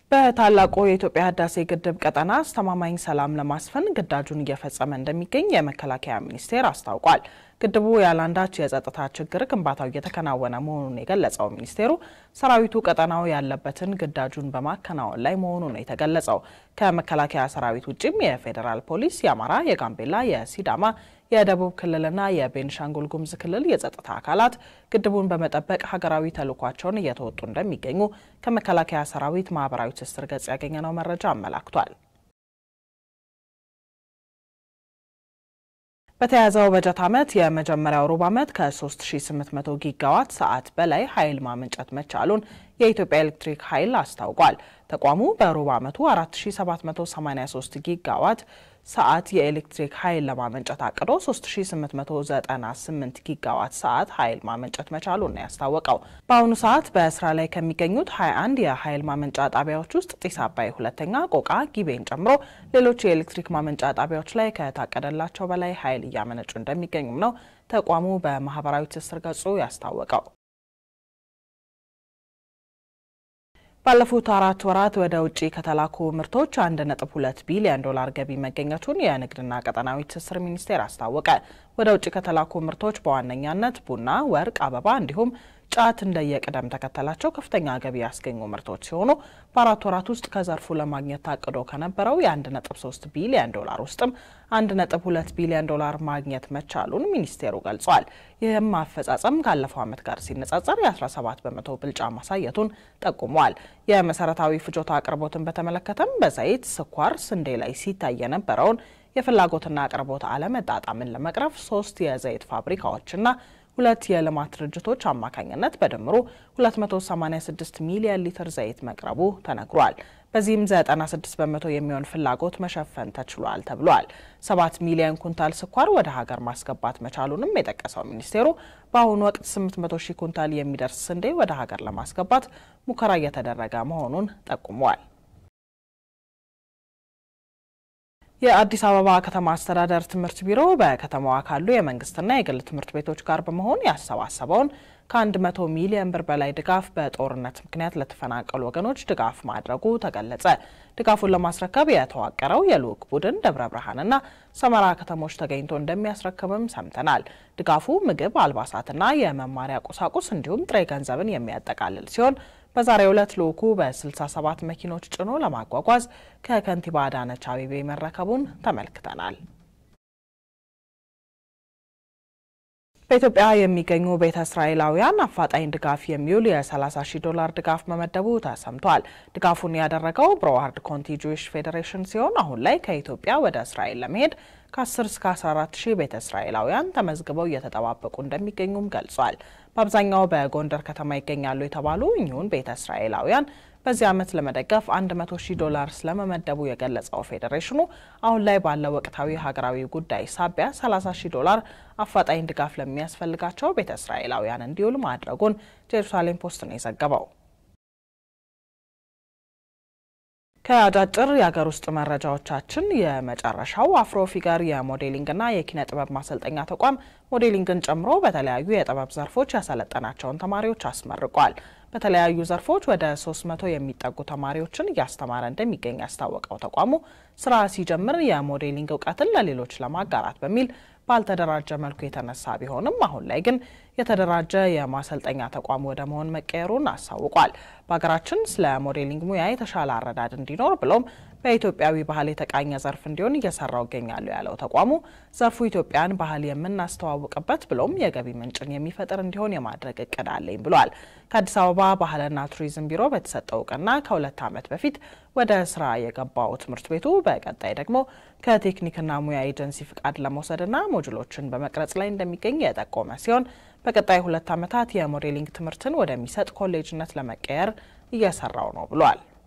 በታላቁ የኢትዮጵያ ህዳሴ ግድብ ቀጠና አስተማማኝ ሰላም ለማስፈን ግዳጁን እየፈጸመ እንደሚገኝ የመከላከያ ሚኒስቴር አስታውቋል። ግድቡ ያለአንዳች የጸጥታ ችግር ግንባታው እየተከናወነ መሆኑን የገለጸው ሚኒስቴሩ ሰራዊቱ ቀጠናው ያለበትን ግዳጁን በማከናወን ላይ መሆኑ ነው የተገለጸው። ከመከላከያ ሰራዊት ውጭም የፌዴራል ፖሊስ፣ የአማራ፣ የጋምቤላ፣ የሲዳማ የደቡብ ክልልና የቤንሻንጉል ጉሙዝ ክልል የጸጥታ አካላት ግድቡን በመጠበቅ ሀገራዊ ተልዕኳቸውን እየተወጡ እንደሚገኙ ከመከላከያ ሰራዊት ማህበራዊ ትስስር ገጽ ያገኘነው መረጃ አመላክቷል። በተያዘው በጀት ዓመት የመጀመሪያው ሩብ ዓመት ከ3800 ጊጋዋት ሰዓት በላይ ኃይል ማመንጨት መቻሉን የኢትዮጵያ ኤሌክትሪክ ኃይል አስታውቋል። ተቋሙ በሩብ ዓመቱ 4783 ጊጋዋት ሰዓት የኤሌክትሪክ ኃይል ለማመንጨት አቅዶ 3898 ጊጋዋት ሰዓት ኃይል ማመንጨት መቻሉን ነው ያስታወቀው። በአሁኑ ሰዓት በስራ ላይ ከሚገኙት 21 የኃይል ማመንጫ ጣቢያዎች ውስጥ ጢስ አባይ ሁለተኛ፣ ቆቃ፣ ጊቤን ጨምሮ ሌሎች የኤሌክትሪክ ማመንጫ ጣቢያዎች ላይ ከታቀደላቸው በላይ ኃይል እያመነጩ እንደሚገኙም ነው ተቋሙ በማህበራዊ ትስስር ገጹ ያስታወቀው። ባለፉት አራት ወራት ወደ ውጭ ከተላኩ ምርቶች 1.2 ቢሊዮን ዶላር ገቢ መገኘቱን የንግድና ቀጠናዊ ትስስር ሚኒስቴር አስታወቀ። ወደ ውጭ ከተላኩ ምርቶች በዋነኛነት ቡና፣ ወርቅ፣ አበባ እንዲሁም ጫት እንደየቅደም ተከተላቸው ከፍተኛ ገቢ ያስገኙ ምርቶች ሲሆኑ በአራት ወራት ውስጥ ከዘርፉ ለማግኘት ታቅዶ ከነበረው የ1.3 ቢሊዮን ዶላር ውስጥም 1.2 ቢሊዮን ዶላር ማግኘት መቻሉን ሚኒስቴሩ ገልጿል። ይህም አፈጻጸም ካለፈው ዓመት ጋር ሲነጻጸር የ17 በመቶ ብልጫ ማሳየቱን ጠቁሟል። የመሰረታዊ ፍጆታ አቅርቦትን በተመለከተም በዘይት፣ ስኳር፣ ስንዴ ላይ ሲታይ የነበረውን የፍላጎትና አቅርቦት አለመጣጣምን ለመቅረፍ ሶስት የዘይት ፋብሪካዎችና ሁለት የልማት ድርጅቶች አማካኝነት በድምሩ 286 ሚሊዮን ሊትር ዘይት መቅረቡ ተነግሯል። በዚህም 96 በመቶ የሚሆን ፍላጎት መሸፈን ተችሏል ተብሏል። 7 ሚሊዮን ኩንታል ስኳር ወደ ሀገር ማስገባት መቻሉንም የጠቀሰው ሚኒስቴሩ በአሁኑ ወቅት 800 ሺህ ኩንታል የሚደርስ ስንዴ ወደ ሀገር ለማስገባት ሙከራ እየተደረገ መሆኑን ጠቁመዋል። የአዲስ አበባ ከተማ አስተዳደር ትምህርት ቢሮ በከተማዋ ካሉ የመንግስትና የግል ትምህርት ቤቶች ጋር በመሆን ያሰባሰበውን ከ100 ሚሊዮን ብር በላይ ድጋፍ በጦርነት ምክንያት ለተፈናቀሉ ወገኖች ድጋፍ ማድረጉ ተገለጸ። ድጋፉን ለማስረከብ የተዋቀረው የልዑክ ቡድን ደብረ ብርሃንና ሰመራ ከተሞች ተገኝቶ እንደሚያስረክብም ሰምተናል። ድጋፉ ምግብ፣ አልባሳትና የመማሪያ ቁሳቁስ እንዲሁም ጥሬ ገንዘብን የሚያጠቃልል ሲሆን በዛሬው ዕለት ልዑኩ በ67 መኪኖች ጭኖ ለማጓጓዝ ከከንቲባ አዳነች አቤቤ መረከቡን ተመልክተናል። በኢትዮጵያ የሚገኙ ቤተ እስራኤላውያን አፋጣኝ ድጋፍ የሚውል የ30 ሺህ ዶላር ድጋፍ መመደቡ ተሰምቷል። ድጋፉን ያደረገው ብሮዋርድ ኮንቲ ጁዊሽ ፌዴሬሽን ሲሆን አሁን ላይ ከኢትዮጵያ ወደ እስራኤል ለመሄድ ከ10 እስከ 14 ሺህ ቤተ እስራኤላውያን ተመዝግበው እየተጠባበቁ እንደሚገኙም ገልጿል። በአብዛኛው በጎንደር ከተማ ይገኛሉ የተባሉ እኚሁን ቤተ እስራኤላውያን በዚህ ዓመት ለመደገፍ 100 ሺህ ዶላር ስለመመደቡ የገለጸው ፌዴሬሽኑ አሁን ላይ ባለው ወቅታዊ ሀገራዊ ጉዳይ ሳቢያ 30 ሺህ ዶላር አፋጣኝ ድጋፍ ለሚያስፈልጋቸው ቤተ እስራኤላውያን እንዲውል ማድረጉን ጄሩሳሌም ፖስት ነው የዘገበው። ከአጫጭር የሀገር ውስጥ መረጃዎቻችን የመጨረሻው አፍሮ ፊገር የሞዴሊንግና የኪነ ጥበብ ማሰልጠኛ ተቋም ሞዴሊንግን ጨምሮ በተለያዩ የጥበብ ዘርፎች ያሰለጠናቸውን ተማሪዎች አስመርቋል። በተለያዩ ዘርፎች ወደ 300 የሚጠጉ ተማሪዎችን እያስተማረ እንደሚገኝ ያስታወቀው ተቋሙ ስራ ሲጀምር የሞዴሊንግ እውቀትን ለሌሎች ለማጋራት በሚል ባልተደራጀ መልኩ የተነሳ ቢሆንም አሁን ላይ ግን የተደራጀ የማሰልጠኛ ተቋም ወደ መሆን መቀየሩን አሳውቋል። በሀገራችን ስለ ሞዴሊንግ ሙያ የተሻለ አረዳድ እንዲኖር ብሎም በኢትዮጵያዊ ባህል የተቃኘ ዘርፍ እንዲሆን እየሰራው ይገኛሉ ያለው ተቋሙ ዘርፉ ኢትዮጵያን ባህል የምናስተዋውቅበት ብሎም የገቢ ምንጭን የሚፈጥር እንዲሆን የማድረግ እቅድ አለኝ ብሏል። ከአዲስ አበባ ባህልና ቱሪዝም ቢሮ በተሰጠው እውቅና ከሁለት ዓመት በፊት ወደ ስራ የገባው ትምህርት ቤቱ በቀጣይ ደግሞ ከቴክኒክና ሙያ ኤጀንሲ ፍቃድ ለመውሰድና ሞጁሎችን በመቅረጽ ላይ እንደሚገኝ የጠቆመ ሲሆን በቀጣይ ሁለት ዓመታት የሞዴሊንግ ትምህርትን ወደሚሰጥ ኮሌጅነት ለመቀየር እየሰራው ነው ብሏል።